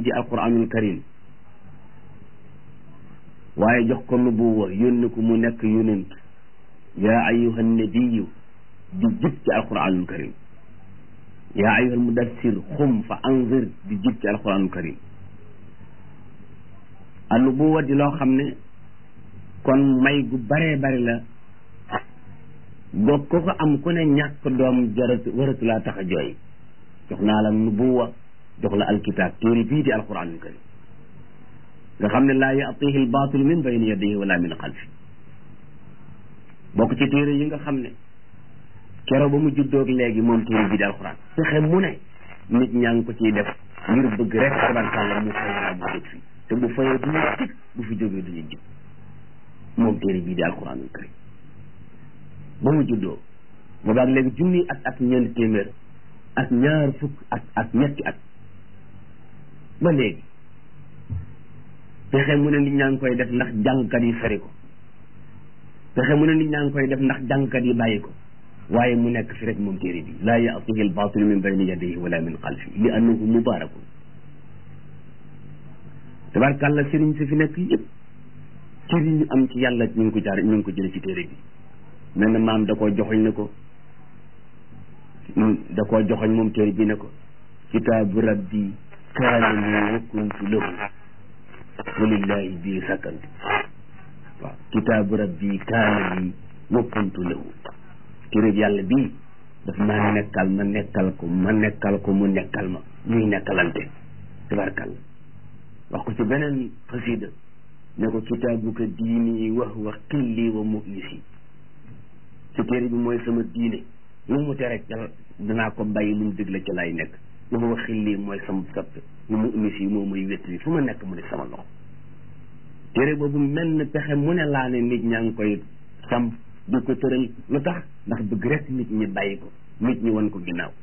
di alquranul karim waaye jox ko nubuwa yónni ko mu nekk yonent yaa ayuha nabiyu di jib ci alquranul karim yaa ayuha almudassir xum fa anzir di jib ci alquranul karim a nubuwa di loo xam ne kon may gu baree bari la boo ko ko am ku ne ñàkk doom jarat waratu laa tax a jooy jox naa la nubuwa jox la alkitab téere bii di alquranul karim nga xam ne laa yatihi albatil min bayni yadihi wala min xalfi bokk ci téere yi nga xam ne kero ba mu juddoog léegi moom téere bii di alquran fexe mu ne nit ñaa ngi ko ciy def ngir bëgg rek tabarkàlla mu fay laa mu jóg fii te bu fayee duñu jig bu fi jógee duñu jig moom téere bii di alquranul karim ba mu juddoo boobaag léegi junni at ak ñeenti téeméer ak ñaar fukk at ak ñetti at ba léegi pexe mu ne nit ñaa ngi koy def ndax jàngkat yi feri ko pexe mu ne nit ñaa ngi koy def ndax jàngkat yi bàyyi ko waaye mu nekk fi rek moom téere bi laa yatihi albatil min bayni yadayhi wala min xalfi li annahu mubarakun tabarkàlla sëriñ si fi nekk yëpp cër yi ñu am ci yàlla ñu ngi ko jaar ñu ngi ko jële ci téere bi mel na maam da koo joxoñ ne ko da koo joxoñ moom téere bi ne ko kitaabu rabbi kaana li wa kuntu lahu walillahi bii sakkantu waaw kitaabu rabbi kaana li wa kuntu lahu téere bi yàlla bii daf maa nekkal ma nekkal ko ma nekkal ko mu nekkal ma ñuy nekkalante tabarkalla wax ko ci beneen xasida ne ko kitaabuka diini wa huwa xilli wa mu'nisi ci téere bi mooy sama diine lu mu tere ca danaa ko bàyyi lu mu digle ca lay nekk wa huwa xilli mooy sama soppe wa mu'nisi moo may wéttali fu ma nekk mu ne sama loxo téere boobu mel na pexe mu ne laa ne nit ñaa ngi koy samp di ko tëral lu tax ndax bëgg rek nit ñi bàyyi ko nit ñi wan ko ginnaaw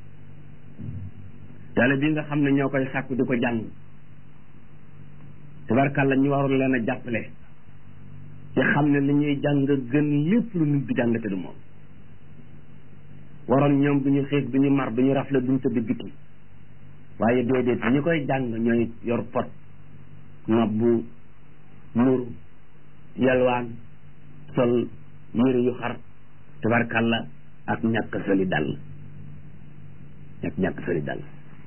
yàlla bi nga xam ne ñoo koy sàkku di ko jàng tabarkàlla ñu warul leen a jàppale ci xam ne li ñuy jàng gën lépp lu nit bi jàng te du moom waroon ñoom du ñu xiif du ñu mar du ñu rafle du ñu tëdd biti waaye déedéet ñi koy jàng ñooy yor pot nabbu muru yalwaan sol yére yu xar tabarkàlla ak ñàkk soli dal ñàkk ñàkk soli dal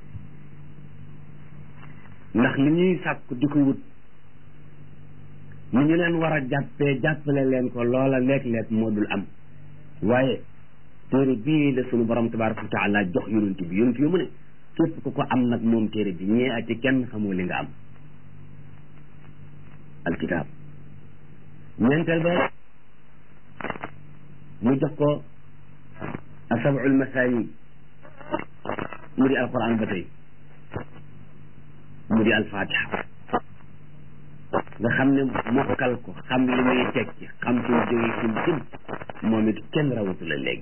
ndax li ñuy sàkku di ko wut ni ñu leen war a jàppee jàppale leen ko loola léeg-léeg moo dul am waaye téere bii la sunu borom tabaraka wa taala jox yonent bi yonent bi mu ne képp ku ko am nag moom téere bi ñee ati kenn xamoo li nga am alkitab ñeenteel ba mu jox ko asabul masani mu di alquran ba tey mu di alfatiha nga xam ne mokkal ko xam li muy tekki xam fi mu jógee fi mu jëm moom it kenn rawatu la léegi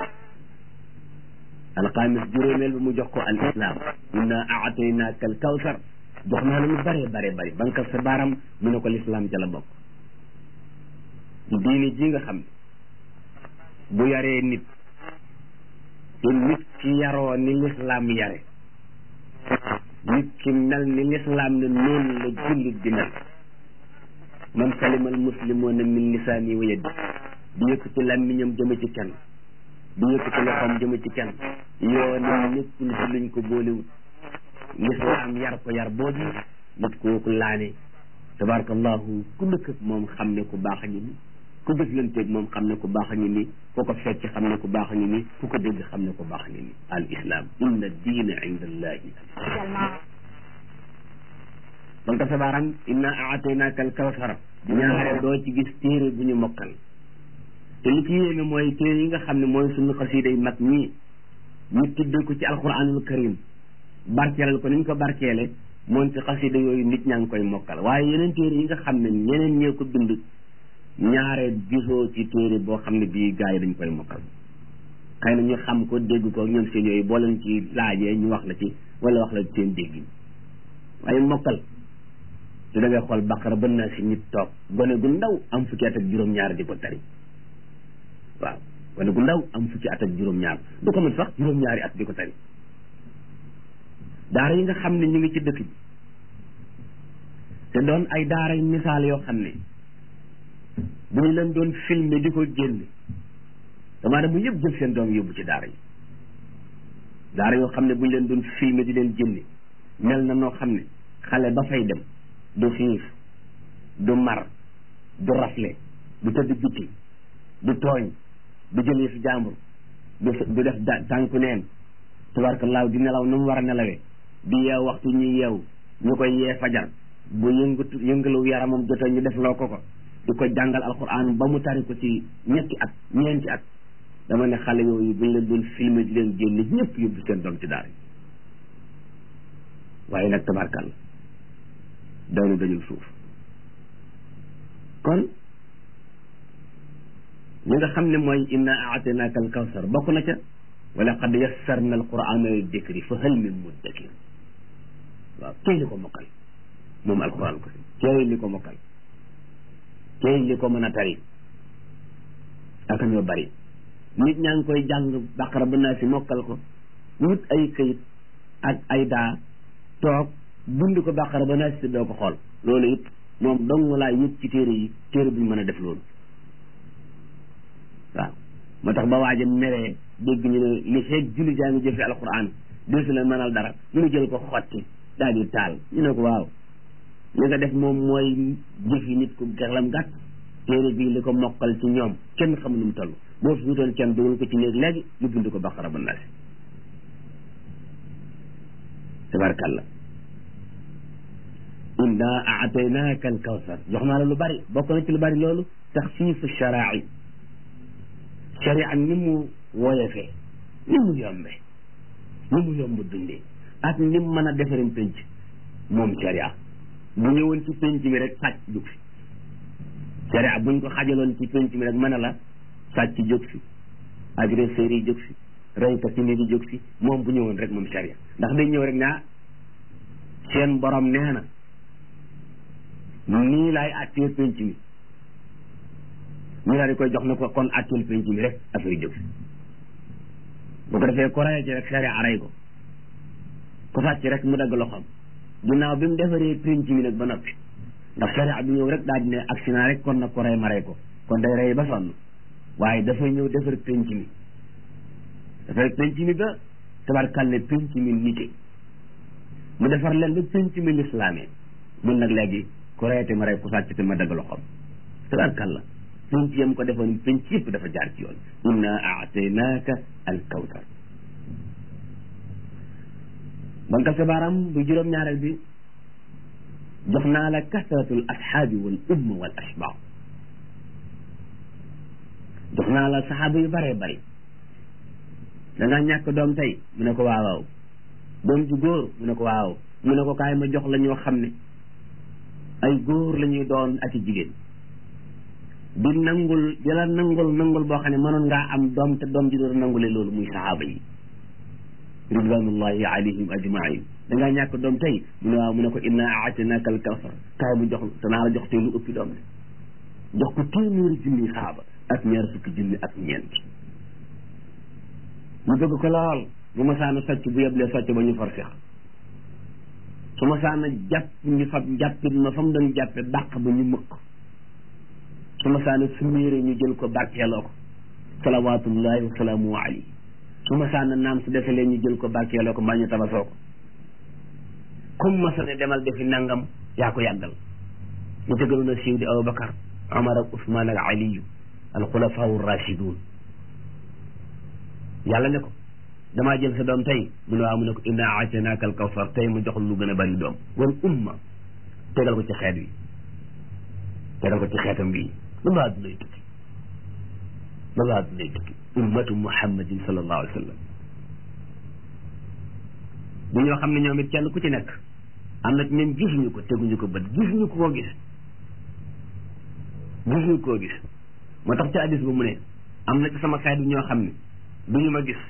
alxamis juróomeel ba mu jox ko al islam inna aataynaaka al kawsar jox naa la lu bare bare bari bankal sa baaram mu ne ko lislaam ca la bokk diini ji nga xam ne bu yaree nit te nit ki yaroo ni lislaam yare nit ki mel ni lislaam ne noonu la jullit di mel man salima al muslimuna min lisaani wa yadi di yëkkati làmmiñam jëme ci kenn di yëkkati loxoom jëme ci kenn yoo ne nekkul ci luñ ko boolewut lislaam yar ko yar boobu nit kooku laane tabarakallahu ku dëkk ak moom xam ne ku baax a ngi ni ku jëflanteeg moom xam ne ku baax a ngi ni ku ko fecc xam ne ku baax a ngi ni ku ko dégg xam ne ku baax a ngi ni al islam inna diina inda allahi donc sa baaram inna aataynaaka al kawsara ñaare doo ci gis téere bu ñu mokkal te li ci yéeme mooy téere yi nga xam ne mooy suñu xasiida yi mag ñii ñu tuddee ko ci alquranul karim barkeelal ko ni ñu ko barkeele moom ci xasiida yooyu nit ñaa ngi koy mokkal waaye yeneen téere yi nga xam ne ñeneen ñee ko bind ñaare gisoo ci téere boo xam ne bii gars yi dañ koy mokkal xëy na ñu xam ko dégg ko ñoom seen yooyu boo leen ci laajee ñu wax la ci wala wax la ci seen dégg waaye mokkal te da ngay xool baqara bën naa si nit toog gone gu ndaw am fukki at ak juróom-ñaar di ko tari waaw gone gu ndaw am fukki at ak juróom-ñaar du ko mën sax juróom-ñaari at di ko tari daara yi nga xam ne ñu ngi ci dëkk bi te doon ay daara yu misaal yoo xam ne bu ñu leen doon filmer di ko génn damaa dem bu yëpp jël seen doom yóbbu ci daara yi daara yoo xam ne bu ñu leen doon filmer di leen génne mel na noo xam ne xale ba fay dem du xiif du mar du rafle du tëdd biti du tooñ du jëlee fi jàmbur du du def tànku neen tubarkalaaw di nelaw nu mu war a nelawee di yeew waxtu ñuy yeew ñu koy yee fajar bu yëngatu yëngalu yaramam jotee ñu def loo ko ko di ko jàngal alquran ba mu tari ko ci ñetti at ñeenti at dama ne xale yooyu buñ leen doon filmer di leen génne ñëpp yóbbu seen doom ci daara waaye nag tabarkal daanu dañul suuf kon ñi nga xam ne mooy inna aataynaaka al kawsar bokk na ca wa laqad yassarna al qur'ana li dikri fa hal min muddakir waaw kay li ko mokkal moom alquran ko si kay li ko mokkal kay li ko mën a tari ak ñoo bari nit ñaa ngi koy jàng baqara ba naa si mokkal ko wut ay këyit ak ay daa toog bind ko baqara ba naa si doo ko xool loolu it moom dong laa yëg ci téere yi téere buñ mën a def loolu waaw moo tax ba waaja meree dégg ñu ne li feeg julli jaa ngi jëfe alquran desu leen mënal dara mu nu jël ko xotti daal di taal ñu ne ko waaw li nga def moom mooy jëfi nit ku xelam gàtt téere bii li ko mokkal ci ñoom kenn xamul nu mu toll boo fi wutoon kenn dugal ko ci néeg léegi ñu bind ko baqara ba naasi tabarkalla inna aataynaaka al kawsar jox naa la lu bari bokk na ci lu bari loolu taxfiifu sharaai sharia ni mu woyefee ni mu yombe ni mu yomb dundee ak ni mu mën a defarin penc moom sharia bu ñëwoon ci penc mi rek sàcc jóg fi sharia buñ ko xajaloon ci penc mi rek mën a la sàcc jóg fi agresseurs yi jóg fi reykat yi ne di jóg fi moom bu ñëwoon rek moom sharia ndax day ñëw rek naa seen borom nee na nii laay attee penc mi ñu daal di koy jox na ko kon atteel penc mi rek affaire jóg fi bu ko defee ko rey ci rek sharia rey ko ko sàcc rek mu dagg loxoom ginnaaw bi mu defaree penc mi nag ba noppi ndax sharia bi ñëw rek daal di ne accident rek kon nag ko rey ma rey ko kon day rey ba sonn waaye dafay ñëw defar penc mi dafay penc mi ba tabarkal ne penc mi nite mu defar leen ba penc mi lislaamee mun nag léegi ku reyate ma rey ku sàcc te ma dagg loxoom tabarkal la penc yam ko defoon penc yëpp dafa jaar ci yoon inna aataynaaka al kawsar banka sa baaram bu juróom-ñaareel bi jox naa la kasratul ashaabi wal umma wal ashbaa jox naa la saxaaba yu bëree bëri da nga ñàkk doom tey mu ne ko waawaaw doom ju góor mu ne ko waaw mu ne ko kaay ma jox la ñoo xam ne ay góor la ñuy doon ak i jigéen di nangul di la nangul nangul boo xam ne mënoon ngaa am doom te doom ji doon nangule loolu muy saxaaba yi ridwanullahi alayhim ajmain da ngaa ñàkk doom tey mu ne waaw mu ne ko inna aatinaka al kawsar kaay mu jox danaa la jox tey lu ëppi doom ne jox ko téeméeri junni saxaaba ak ñaar fukki junni ak ñeent mu bëgg ko lool bu ma saana socc bu yeblee socc ba ñu far seex su ma saana jàpp ñu fab jàppit ma fa mu doon jàppe dàq ba ñu mëkk su ma saana suméere ñu jël ko barkeeloo ko salawatullahi wa salaamu alayhi su ma saana naam su defe leen ñu jël ko barkeeloo ko mbaa ñu tabasoo ko comme ma sa ne demal defi nangam yaa ko yàggal ñu tëgaloon a siiw di Abubakar Omar ak Ousmane ak Aliyu alxulafau rachidun yàlla ne ko damaa jël sa doom tey mu ne waaw mu ne ko inna aataynaaka al kawsar tey mu jox lu gën a bari doom wal umma tegal ko ci xeet wi tegal ko ci xeetam bii ba baa du lay tukki ba baa du lay tukki ummatu muhammadin sallallahu alayhi wa sallam bu ñoo xam ne ñoom it kenn ku ci nekk am na ci ñoom gisuñu ko teguñu ko bët gisuñu ko koo gis gisuñu koo gis moo tax ci hadis ba mu ne am na ci sama xeet bi ñoo xam ne duñu ma gis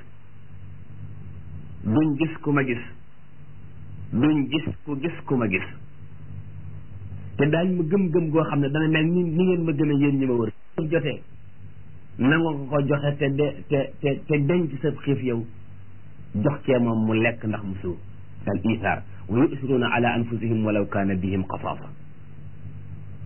duñ gis ku ma gis duñ gis ku gis ku ma gis te daañ ma gëm-gëm goo xam ne dana mel ni ni ngeen ma gën a yéen ñi ma wër jotee nanga ko ko joxe te de te te te denc sa xiif yow jox cee moom mu lekk ndax mu suur al isaar wa yusiruuna ala anfusihim walaw kaana bihim xasaasa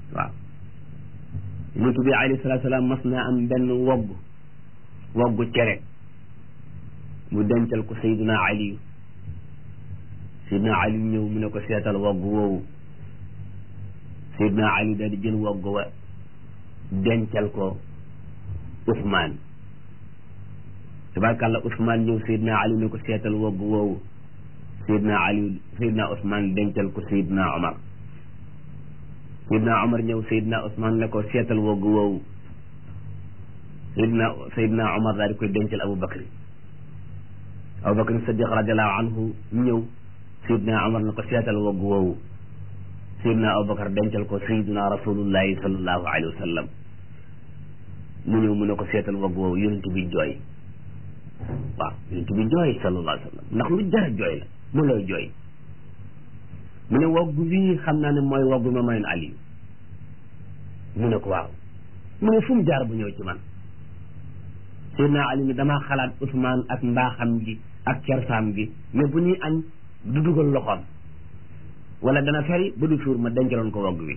waaw yonent bi alayhi salaatu salaam mas naa am benn wogg woggu cere mu dencal ko Seydina Ali Seydina Ali ñëw mu ne ko seetal wogg woowu Seydina Ali daal di jël wogg wa dencal ko Ousmane tabarkàlla Ousmane ñëw Seydina Ali ne ko seetal wogg woowu Seydina Ali Seydina Ousmane dencal ko Seydina Omar Seydina Omar ñëw Seydina Ousmane ne ko seetal wogg woowu Seydina Seydina Omar daal di koy dencal Abu Bakri Abu Bakri Sadiq radiallahu anhu ñëw Seydina Omar ne ko seetal wogg woowu Seydina Abu Bakar dencal ko Seydina rasulullahi sallallahu alayhi wa sallam mu ñëw mu ne ko seetal wogg woowu yonent bi jooy waaw yonent bi jooy sallallahu alayhi wa sallam ndax lu jara jooy la mu lay jooy mu ne wogg wii xam naa ne mooy wogg ma mayoon Aliou mu ne ko waaw mu ne fu mu jaar bu ñëw ci man Seydina Ali ni damaa xalaat Ousmane ak mbaaxam gi ak kersaam gi mais bu ñuy añ du dugal loxoom wala dana feri ba du suur ma dencaloon ko wogg wi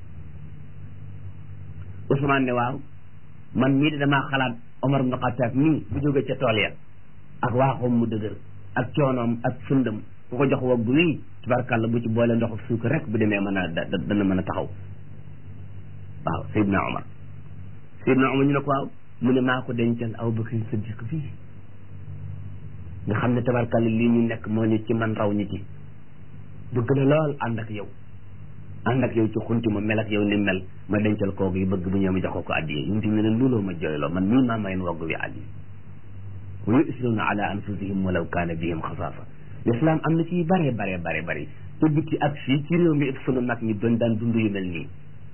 Ousmane ne waaw man mii de damaa xalaat Omar ibn Khattab mii bu jóge ca tool ya ak waaxoom mu dëgër ak coonoom ak sundam ku ko jox wogg wii tubarkàlla bu ci boole ndox suukar rek bu demee mën a dana mën a taxaw waaw Seydina Omar Seydina Omar ñu ne ko waaw mu ne maa ko dencal Abu Bakr Siddiq fii nga xam ne tabarkàlla lii ñu nekk moo ñu ci man raw ñu ci bëgg na lool ànd ak yow ànd ak yow ci xunti ma mel ak yow ni mel ma dencal kooku yi bëgg bu ñëw ma jox ko ko addiye yunti ne leen looloo ma jooyloo man mii maa mayen wogg bi addiye wa yusiruuna ala anfusihim walaw kaana bihim xasaasa l'islam am na ci bare bare bare bare te bitti ak fii ci réew mi it sunu mag ñi doon daan dund yu mel nii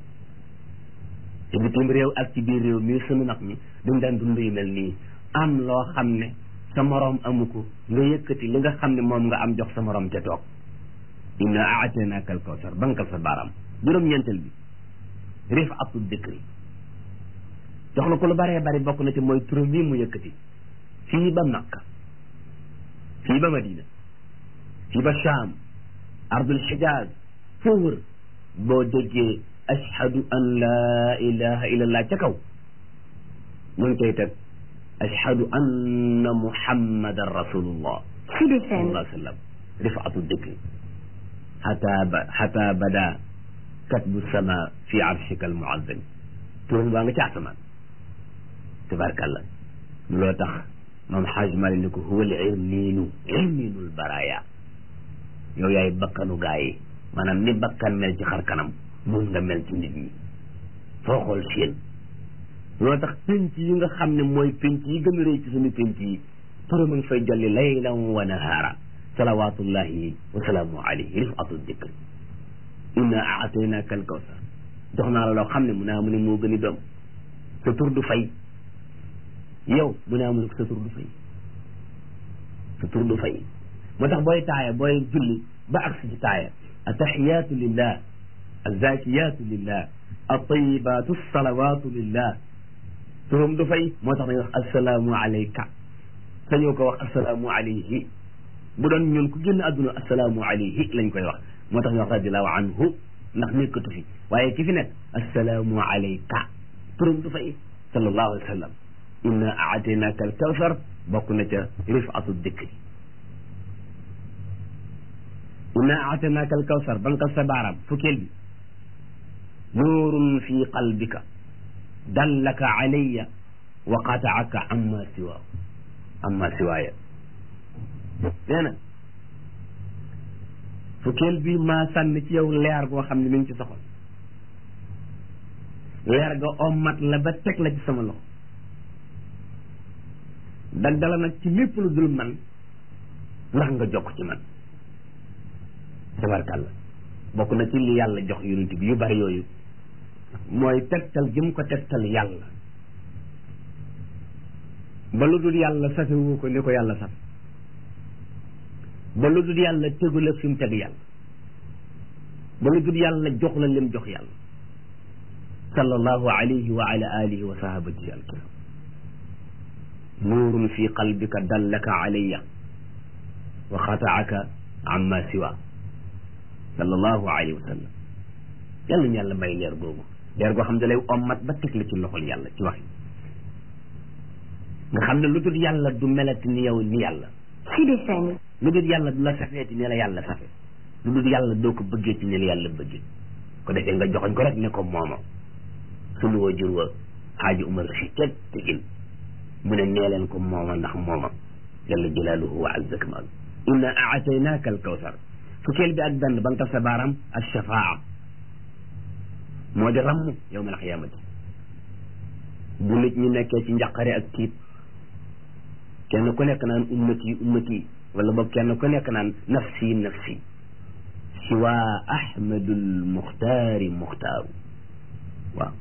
te bitim réew ak ci biir réew mi sunu mag ñi doon daan dund yu mel nii am loo xam ne sa moroom amu ko nga yëkkati li nga xam ne moom nga am jox sa moroom ca toog inna aataynaaka al kawsar bankal sa baaraam juróom-ñeenteel bi rifatu dikri jox na ko lu baree bari bokk na ci mooy turam yi mu yëkkati fii ba Makka fii ba Madina fii ba Sham ardul Xijaaz foo wër boo déggee ashhadu an laa ilaha illallah ca kaw mu ngi koy teg ashhadu anna muhammadan rasulullah sallallahu alayhi wa sallam rifatu dikri xataa ba xataa bada katbu sama fi arshika al muazzam turam baa nga ca asamaan tabarkàllah loo tax moom xaaj mali ni ko huwa al irniinu irniinul baraya yow yaay bakkanu gaa yi maanaam ni bakkan mel ci xar kanam moom nga mel ci nit ñi foo xool seen loo tax penc yi nga xam ne mooy penc yi gën a rëy ci suñu penc yi turam a ngi fay jolli laylan wa nahaara salawatullahi wa salaamu alayhi rifatu dikri inna aataynaka al kawsar jox naa la loo xam ne mu naa mu ne moo gën a doom sa tur du fay yow mu naa mu ne ko sa tur du fay sa tur du fay moo tax booy taaya booy julli ba agsi ci taaya ataxiyaatu lillah azakiyatu lillah altayibatu salawatu lillah turam du fay moo tax dañuy wax assalaamu alayka sañoo ko wax assalaamu alayhi bu doon ñun ku génn àdduna assalaamu alayhi lañ koy wax moo tax ñu wax radiallahu anhu ndax nekkatu fi waaye ki fi nekk assalaamu alayka turam du fay sallallahu alayhi wa sallam inna aataynaka al kawsar bokk na ca rifatu dikri inna aataynaka al kawsar bankal sa baaraam fukkeel bi nuurun fi qalbika dallaka alayya wa qataaka amma siwa amma siwaaya nee na fukkeel bi maa sànni ci yow leer goo xam ne mi ngi ci soxol leer ga ommat la ba teg la ci sama loxo daggala nag ci lépp lu dul man ndax nga jokk ci man tabarkàlla bokk na ci li yàlla jox yonent bi yu bari yooyu mooy tegtal gi mu ko tegtal yàlla ba lu dul yàlla safewu ko ni ko yàlla saf ba lu dul yàlla tegu la fi mu teg yàlla ba lu dul yàlla jox la lim jox yàlla sallallahu alayhi wa ala alihi wa sahabatihi alkiram nuurun fi qalbika dallaka alayya wa xataaka amma siwa sallallahu alayhi wa sallam yàlla ñu yàlla may leer googu leer goo xam ne lay ommat ba teg la ci loxol yàlla ci wax nga xam ne lu dul yàlla du melati ni yow ni yàlla Sud FM lu dul yàlla du la safeeti ne la yàlla safe lu dul yàlla doo ko bëggee ci ne la yàlla bëggee ko defee nga joxoñ ko rek ne ko mooma sunu wajur wa xaaji umar si teg tegin mu ne nee leen ko mooma ndax mooma jalla jalaaluhu wa azza kamal inna aataynaaka alkawsar fukkeel bi ak benn ba nga taf sa baaraam alshafaa moo di ramm yowma alxiyaamati bu nit ñi nekkee ci njaqare ak tiit kenn ku nekk naan ummati ummati wala boog kenn ku nekk naan nafsi nafsi siwa ahmadul muxtaari muxtaaru waaw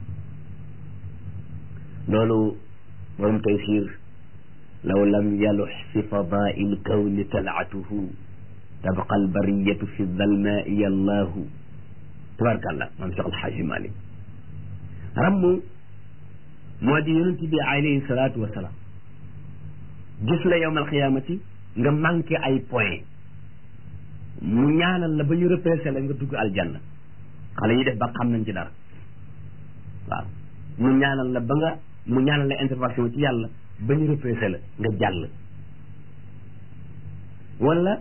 loolu borom taysir law lam yalux fi fadaai lkawni talaatuhu tabqa albariyatu fi dalmaai allahu tabarkàllah maam Cheikh Alxaaji Malik ramm moo di yonent bi alayhi salaatu wasalaam gis la yowmal xiyaamati nga manqué ay point mu ñaanal la ba ñu repêché la nga dugg aljanna xale yi def ba xam nañ ci dara waaw mu ñaanal la ba nga mu ñaanal la intervention ci yàlla ba ñu repêché la nga jàll wala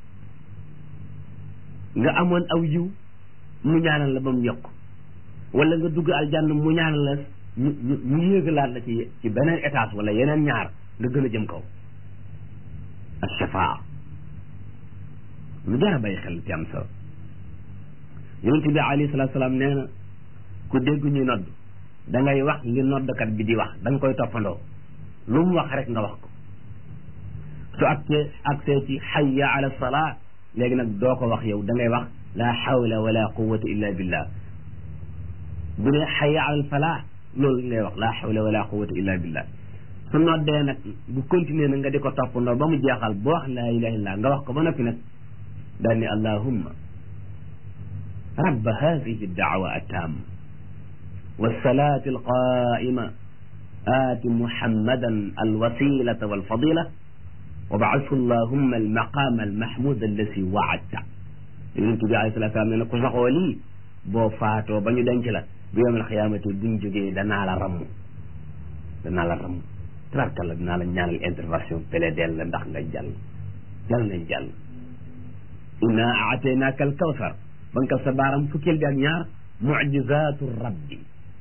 nga amoon aw yiw mu ñaanal la ba mu yokk wala nga dugg aljanna mu ñaanal la ñu ñu ñu yéegalaat la ci ci beneen étage wala yeneen ñaar nga gën a jëm kaw ashafaa lu jar a bàyyi xel ci am solo yonent bi alayhi salaatu salaam nee na ku dégg ñuy nodd da ngay wax li noddkat bi di wax da nga koy toppandoo lu mu wax rek nga wax ko su agsee agsee ci hayya ala salaa léegi nag doo ko wax yow da ngay wax la hawla wala quwwata illa billah bu ne hayya ala falaa loolu ngay wax la hawla wala quwwata illa billah su noddee nag bu continuer nag nga di ko toppandoo ba mu jeexal boo wax laa ilaha illallah nga wax ko ba noppi nag daal ni allahumma rabba hadihi daawa attaam والصلاة القائمة آت محمدا الوسيلة والفضيلة وابعثه اللهم المقام المحمود الذي وعدته yonent bi alayhi salaatu salaam ne na ku saxoo lii boo faatoo ba ñu denc la bu yawmal xiyaamati buñ jógee danaa la ramm danaa la ramm tabarkalla dinaa la ñaanal intervention pélédel la ndax nga jàll jàll nañ jàll inna aataynaaka al kawsar ba nga sa baaram fukkeel bi ak ñaar mucjizaatu rabbi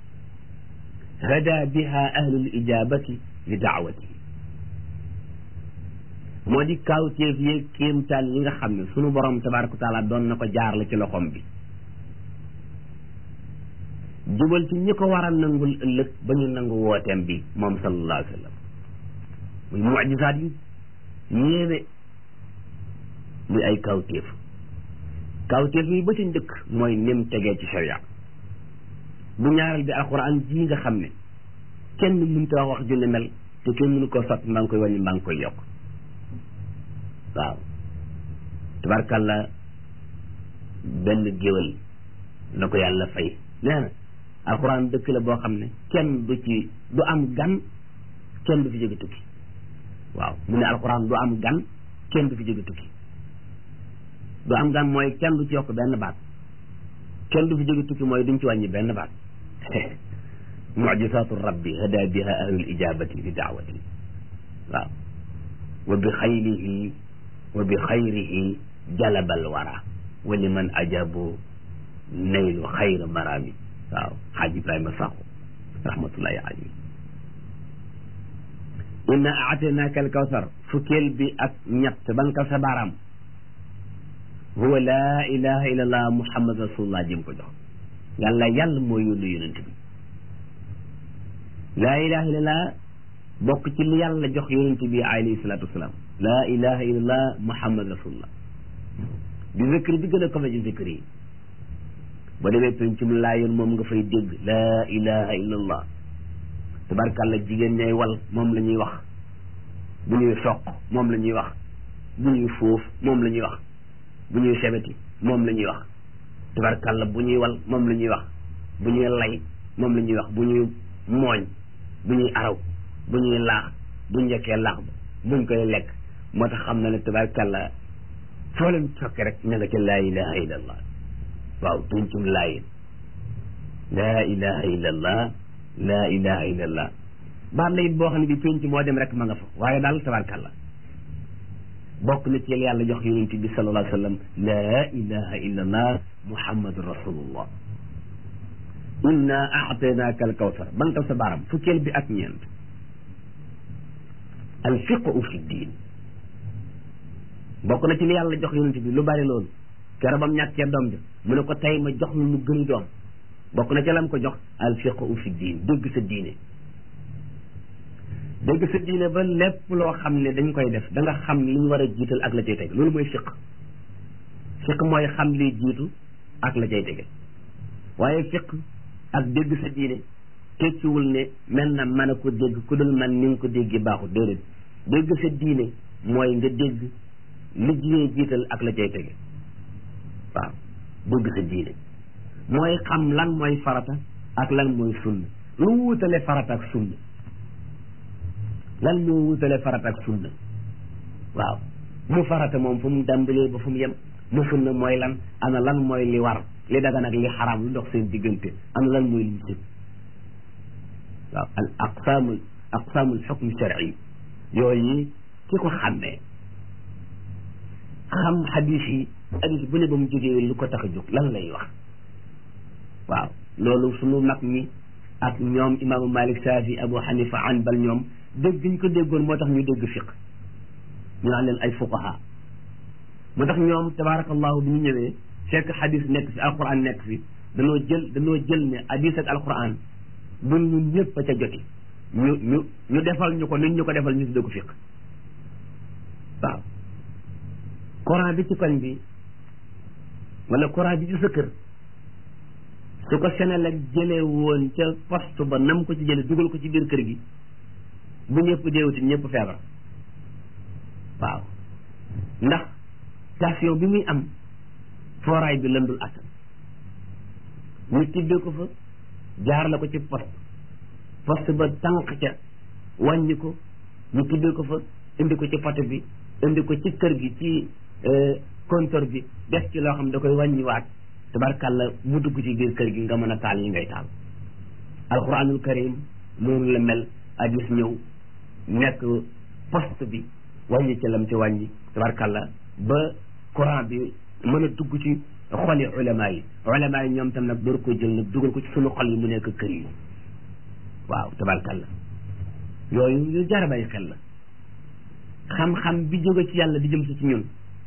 hada biha ahlul ijabati li daawatihi moo di kawteef yeeg kéemtaan yi nga xam ne sunu borom tabaraka wa taala doon na ko jaar la ci loxom bi jubal ci ñi ko war a nangul ëllëg ba ñu nangu wooteem bi moom sallallahu alayhi wa sallam muy mucjisaat yu yéeme muy ay kawteef kawteef yi ba ci njëkk mooy nim tegee ci sharia bu ñaareel bi alquran ji nga xam ne kenn mënut a wax ju ne mel te kenn mënu ko sot mbaa ngi koy wàññi mbaa ngi koy yokk waaw tabarkàlla benn géwal na ko yàlla fay nee na alquran dëkk la boo xam ne kenn du ci du am gan kenn du fi jóge tukki waaw mu ne alquran du am gan kenn du fi jóge tukki du am gan mooy kenn du ci yokk benn baat kenn du fi jóge tukki mooy duñ ci wàññi benn baat mucjisaatu rabbi hada biha ahlul ijabati li daawati waaw wa bi xayrihi wa bi xayrihi jalabal wara wa liman ajabu naylu xayra marami waaw xaaj ibrahima saxu rahmatullahi alayhi inna aataynaaka alkawsar fukkeel bi ak ñett ba nga sa baaraam huwa laa ilaha illa allah muhammad rasulullah jëm ko jox yàlla yàlla moo yónni yonent bi laa ilaha illa allah bokk ci li yàlla jox yonent bi alayhi salatu wasalaam laa ilaha illa allah muhammad rasulullah di zikri bi gën a kawe ci zikri yi ba demee pencum laa yoon moom nga fay dégg laa ilaha illa allah tabarkàlla jigéen ñay wal moom la ñuy wax bu ñuy soq moom la ñuy wax bu ñuy foof moom la ñuy wax bu ñuy sebeti moom la ñuy wax tabarkàlla bu ñuy wal moom la ñuy wax bu ñuy lay moom la ñuy wax bu ñuy mooñ bu ñuy araw bu ñuy laax bu njëkkee laax ba buñ koy lekk moo tax xam na ne tabarkàlla foo leen sokke rek ña nga ca laa ilaha illa allah waaw tuncum laayin laa ilaha illa allah laa ilaha illa allah baat la it boo xam ne bi penc moo dem rek ma nga fa waaye daal tabarkàlla bokk na ci yàlla jox yonent bi sallallahu alayhi wa sallam laa ilaha illa allah muhammadu rasulullah inna aataynaaka al kawsar bantal sa baaram fukkeel bi ak ñeent al fiqhu fi diin bokk na ci li yàlla jox yonent bi lu bari loolu kero bam ñàkkee doom ja mu ne ko tey ma jox lu mu gën doom bokk na ci lam ko jox al fiqhu fi diin dégg sa diine dégg sa diine ba lépp loo xam ne dañ koy def da nga xam li ñu war a jiital ak la cay tege loolu mooy fiq fiq mooy xam liy jiitu ak la cay tege waaye fiq ak dégg sa diine tekkiwul ne mel na mën a ko dégg ku dul man ni nga ko déggee baaxul déedéet dégg sa diine mooy nga dégg li diine jiital ak la cay tege waaw dégg sa diine mooy xam lan mooy farata ak lan mooy sunna lu wutale farata ak sunna lan moo wutale farata ak sunna waaw mu farata moom fu mu dàmbalee ba fu mu yem mu sunna mooy lan ana lan mooy li war li dagan ak li xaraam lu dox seen diggante ana lan mooy li sib waaw al aqsaamul aqsaamul xukm shar'i yooyu ki ko xàmmee xam xadis yi xadis bu ne ba mu jógee lu ko tax a jóg lan lay wax waaw loolu sunu mag ñi ak ñoom imaamu Malik Saafi Abu Hanifa Anbal ñoom dégg ñu ko déggoon moo tax ñu dégg fiq ñu naan leen ay fuqaha moo tax ñoom tabaarakallahu bi ñu ñëwee fekk xadis nekk fi alquran nekk fi danoo jël danoo jël ne hadis ak alquran bu ñun ñëpp a ca joti ñu ñu ñu defal ñu ko nuñ ñu ko defal ñu tuddee ko fiq waaw courant bi ci koñ bi wala courant bi ci sa kër su ko Senelec jëlee woon ca poste ba nam ko ci jëlee dugal ko ci biir kër gi bu ñëpp deewuti ñëpp feebar waaw ndax station bi muy am fooraay bi lëndul attan ñu tibbee ko fa jaar la ko ci poste poste ba tànq ca wàññi ko ñu tibbee ko fa indi ko ci poto bi indi ko ci kër gi ci compteur bi def ci loo xam da koy wàññiwaat tabarkàlla mu dugg ci biir kër gi nga mën a taal yi ngay taal alquranul karim noonu la mel hadis ñëw nekk poste bi wàññi ci lam ci wàññi tabarkàlla ba courant bi mën a dugg ci xoli ulama yi ulama yi ñoom tam nag door ko jël nag dugal ko ci sunu xol yi mu nekk kër yi waaw tabarkàlla yooyu yu jar a bàyyi xel la xam-xam bi jóge ci yàlla di jëm si ci ñun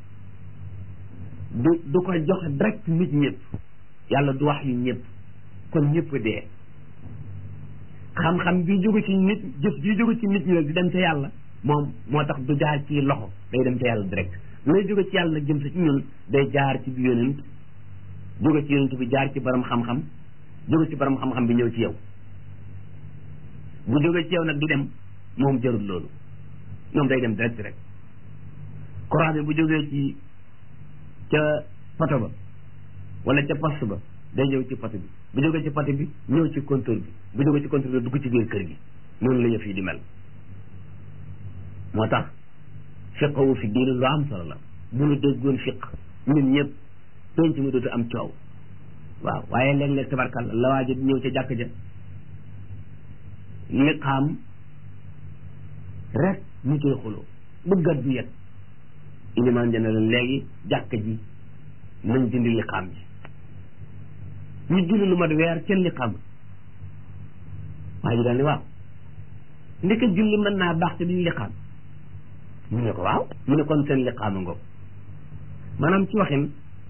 du du ko jox direct nit ñëpp yàlla du wax yu ñëpp kon ñëpp dee xam-xam bi jóge ci nit jëf ji jóge ci nit ñi nag di dem ca yàlla moom moo tax du jaar ci loxo day dem ca yàlla direct lay jóge ci yàlla nag jëm si ci ñun day jaar ci bi yonent jóge ci yonent bi jaar ci borom xam-xam jóge ci borom xam-xam bi ñëw ci yow bu jóge ci yow nag du dem moom jarul loolu moom day dem direct rek courant bi bu jógee ci ca poto ba wala ca poste ba day ñëw ci poto bi bu jógee ci poto bi ñëw ci compteur bi bu jógee ci compteur bi dugg ci biir kër gi noonu la yëf yi di mel moo tax fiqhu fi diin lu am solo la bu nu déggoon fiq ñun ñëpp penc mi dootu am coow waaw waaye léeg-léeg tabarkal la waaja ñëw ca jàkk ja liqaam rek ñu koy xuloo bëggat du yet ilimaan jëne la léegi jàkk ji nañ dindi liqaam ji ñu julli lu mat weer ca liqaam waaye ji daal ni waaw ndeke julli mën naa baax te duñu liqaam mu ne ko waaw mu ne kon seen liqaama ngoog maanaam ci waxin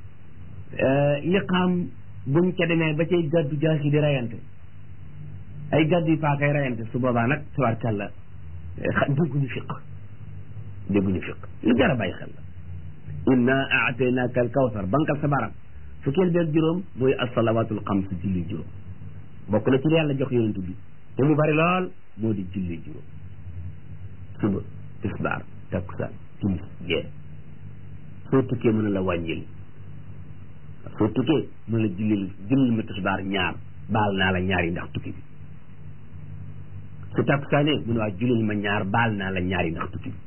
liqaam buñ ca demee ba cay gàddu jaas yi di rayante ay gàddu yi paakay rayante su boobaa nag tabarkàlla dégguñu fiq dégguñu fiq lu jar a bàyyi xel la inna aataynaaka al kawsar bankal sa baram fukkeel beeg juróom mooy asalawatul xams julli juróom bokk na ci li yàlla jox yonent bi te mu bari lool moo di julli juróom suba tisbaar takkusaan timis gee soo tukkee mën a la wàññil soo tukkee mën la jullil jullil ma tisbaar ñaar baal naa la ñaar yi ndax tukki bi su takkusaanee mu ne waa jullil ma ñaar baal naa la ñaar yi ndax tukki bi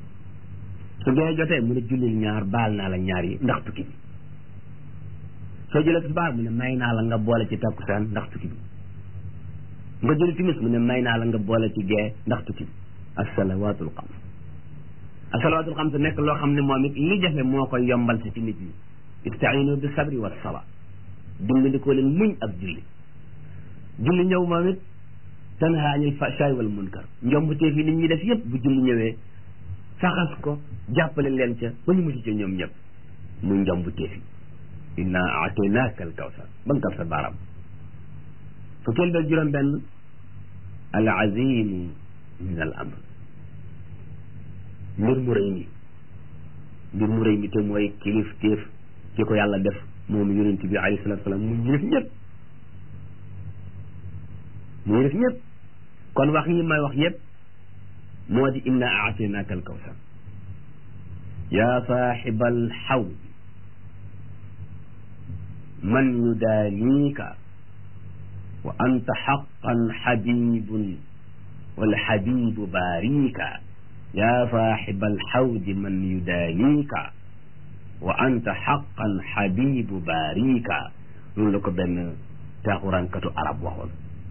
su gee jotee mu ne jullil ñaar baal naa la ñaar yi ndax tukki bi soo jëlee tisbaar mu ne may naa la nga boole ci takkusaan ndax tukki bi nga jëli timis mu ne may naa la nga boole ci gee ndax tukki bi assalawaatul xams assalawaatul xams nekk loo xam ne moom it li jafe moo koy yombal si ci nit ñi istainu bi sabri wa sala dimbandikoo leen muñ ak julli julli ñëw moom it tanha anil fahshaay wal munkar njombutee fi nit ñi def yëpp bu julli ñëwee faxas ko jàppale leen ca ba ñu mucc ca ñoom ñëpp muy njombutee fi inna aataynaaka al kawsar bankal sa baaraam fukkeel beeg juróom benn al azimu min al amr mbir mu rëy mi mbir mu rëy mi te mooy kilif téef ki ko yàlla def moom yonent bi alayhi salatu salaam mu ñu def ñëpp mu ñu def ñëpp kon wax yi may wax yëpp moo di inna aataynaaka al kawsar yaa saaxiba al xawd man yudaaniika wa anta xaqan xabibun walxabibu baarika yaa saaxiba alxawdi man yudaaniika wa anta xaqan xabibu baarika loolu la ko benn taaxuraankatu arab waxoon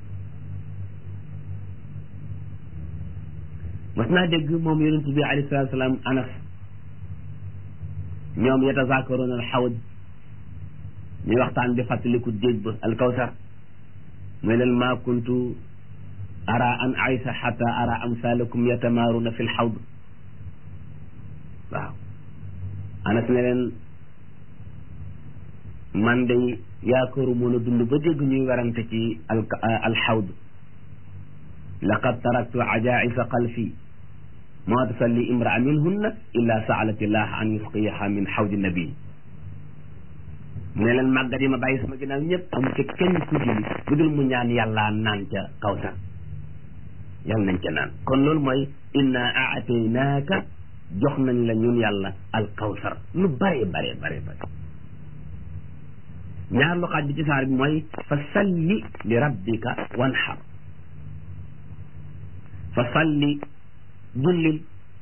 mas naa dégg moom yonent bi alayhi salaatu salaam anas ñoom yatazaakaruuna alxawd ñuy waxtaan di fàttaliku déeg ba alkawsar mooy leen maa kuntu ara an aysa xata ara amsalakum yatamaaruna fi lxawd waaw anas ne leen man day yaakaaru mën a dund ba dégg ñuy werante ci al alxawd laqad taraktu ajaisa xalfi ma tusalli imraa minhunna illa saalat illah an yusqiyaha min xawdi nabi mu ne leen màggat yi ma bàyyi sama ginnaaw ñëpp am ca kenn ku julli bu dul mu ñaan yàlla naan ca kawsar yàlla nañ ca naan kon loolu mooy inna aataynaaka jox nañ la ñun yàlla al kawsar lu bare bare bare bare ñaar lu xaaj bi ci saar bi mooy fa salli li rabbika wanxar fa salli jullil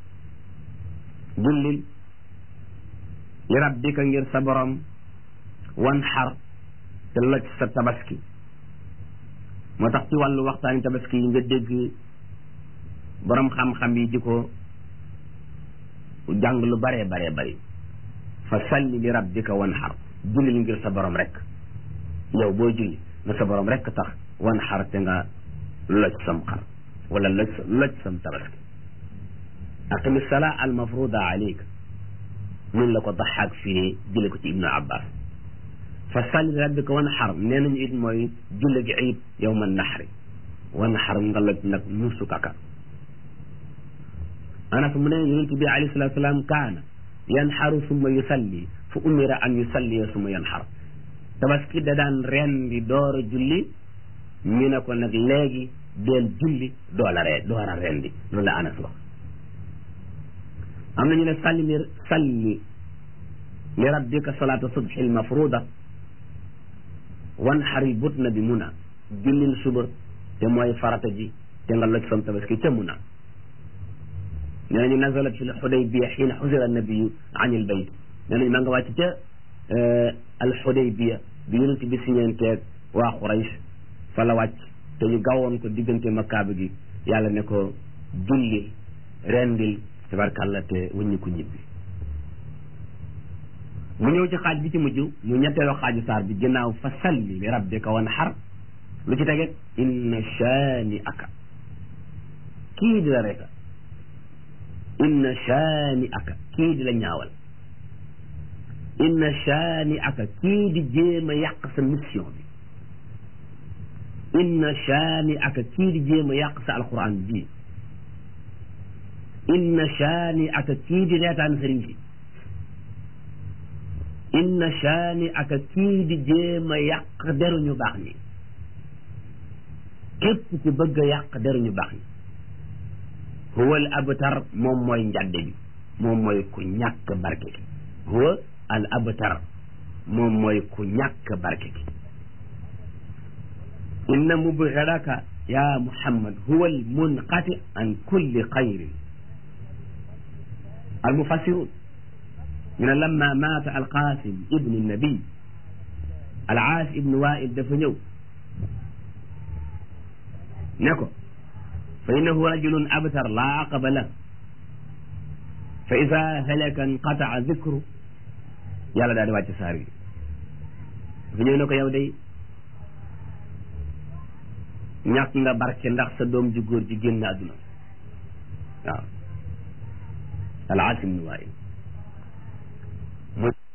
jullil li rabbika ngir sa borom wan xar te loj sa tabaski moo tax ci wàllu waxtaani tabaski yi nga dégg borom xam-xam yi di ko jàng lu baree baree bari fa salli li rabbika wan xar jullil ngir sa borom rek yow boo julli na sa borom rek tax wan xar te nga loj sam xar wala loj loj sam tabaski aqimi salaa al mafruda alayka nun la ko daxaak fii jële ko ci ibnu abbas fa salli rabbika wan xar nee nañu it mooy julle gi iid yowma naxri wan xar nga loj nag nuusu kaka anas mu ne yonent bi alayhi salatu salaam kaana yanxaru summa yusalli fa umira an yusalliya summa yanxar tabaski da daan ren di door a julli ñu ne ko nag léegi deel julli doola ree door a ren di loolu la anas wax am nañu ne salli li salli li rabbika salaata subhi al mafruda wan xari but na bi muna jullil suba te mooy farata ji te nga loj sam tabaski ca muna nee nañu nazalat fi l xudaybiya xiina xusira nabiyu an il bayt nee nañu ma nga wàcc ca al xudaybiya bi yonent bi siñeenteeg waa Quraysh fa la wàcc te ñu gawoon ko diggante makkaaba gi yàlla ne ko jullil rendil tabarkàlla te wëññi ko ñibbi mu ñëw ci xaaj bi ci mujj mu ñetteelu xaaju saar bi ginnaaw fa salli li rabbika wan xar lu ci tege inna shaani aka kii di la reka inna shaani aka kii di la ñaawal inna shaani aka kii di jéem a yàq sa mission bi inna shaani aka kii di jéem a yàq sa alquran bi inna shaani aka kii di reetaan sëriñ si inna shaani aka kii di jéem a yàq deruñu baax ñi képp ku bëgg a yàq deruñu baax ñi huwa al abtar moom mooy njadde bi moom mooy ku ñàkk barke ki huwa al abtar moom mooy ku ñàkk barke ki inna mubghadaka ya muhammad huwa al munqati an kulli xayrin al mufassirun ñu ne lamma maata alqasim ibnu nabi al aas ibnu wail dafa ñëw ne ko fa innahu rajulun abtar laa aqaba la fa ida halaka inqataa dicru yàlla daal di wàcc saar yi dafa ñëw ne ko yow day ñàkk nga barke ndax sa doom ju góor ji génn àdduna waaw al aas ibnu wail